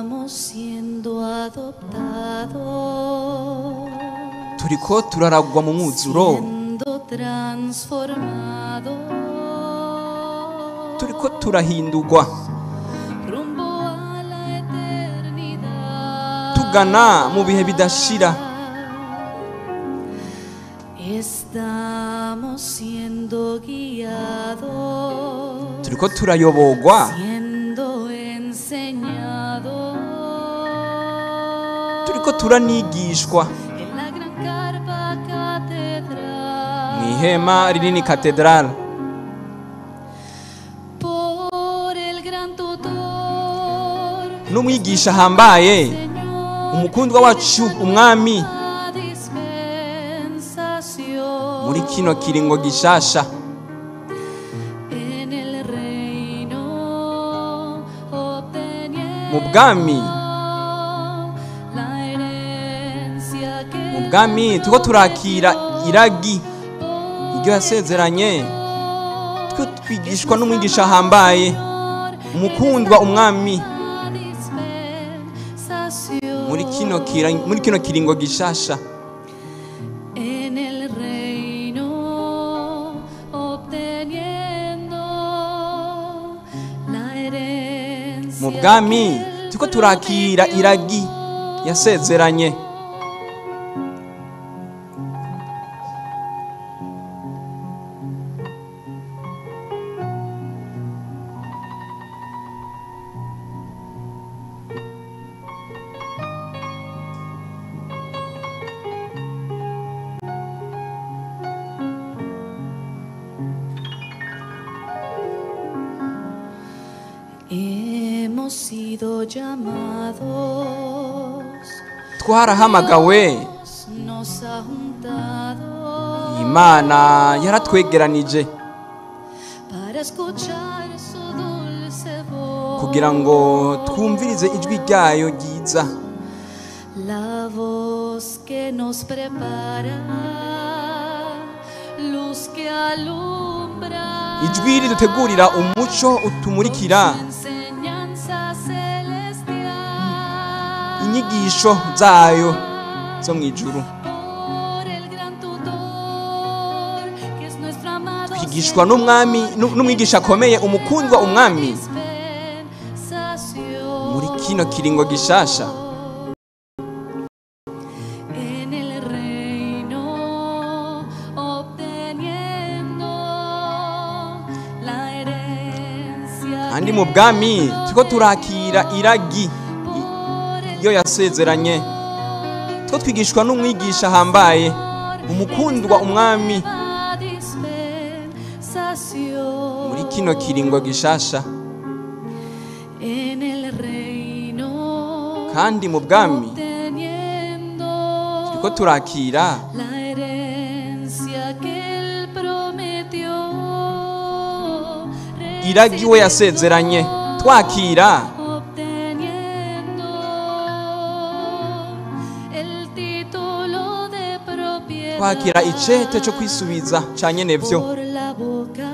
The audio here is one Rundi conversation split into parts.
Estamos siendo adoptados, turiko turaragwa mu mwuzuro siendo transformados turiko turahindurwa rumbo a la eternidad. tugana mu bihe bidashira Estamos siendo guiados, turiko turayobogwa siendo enseñados turiko turanigishwa en la gran carpa catedral mu ihema rinini katedrale por el gran tutor, n'umwigisha ahambaye Señor, umukundwa wacu umwami la dispensación muri kino kiringo gishasha en el reino obteniendo mu bwami la herencia que mu bwami turiko turakira iragi iryo yasezeranye twe twigishwa n'umwigisha ahambaye umukundwa umwami la dispensación muri kino kira- muri kino kiringo gishasha en el reino obteniendo la herencia mu bwami que él turiko turakira iragi yasezeranye Hemos sido llamados, twarahamagawe nos ha juntado imana yaratwegeranije para escuchar su dulce voz. kugira ngo twumvirize ijwi ryayo ryiza La voz que nos prepara, luz que alumbra. ijwi ridutegurira umuco utumurikira su enseñanza celestial. inyigisho zayo zo mu ijuru Por el gran tutor, que es nuestro amado twigishwa n'umwami nu- n'umwigisha akomeye umukundwa umwami dispensación. muri kino kiringo gishasha en el reino obteniendo la herencia kandi mu bwami turiko turakira iragi por el iyo yasezeranye two twigishwa n'umwigisha ahambaye umukundwa umwami la dispensación muri kino kiringo gishasha en el reino kandi mu bwami obteniendo turiko turakira la herencia que él prometió iragi we yasezeranye twakira obteniendo el título de propiedad twakira icete cyo kwisubiza ca nyenevyo por la boca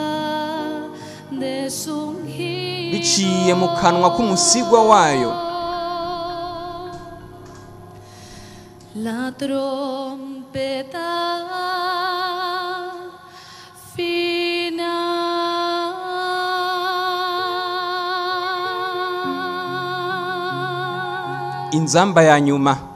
de su ungido. biciye mu kanwa k'umusigwa wayo La trompeta final. inzamba ya nyuma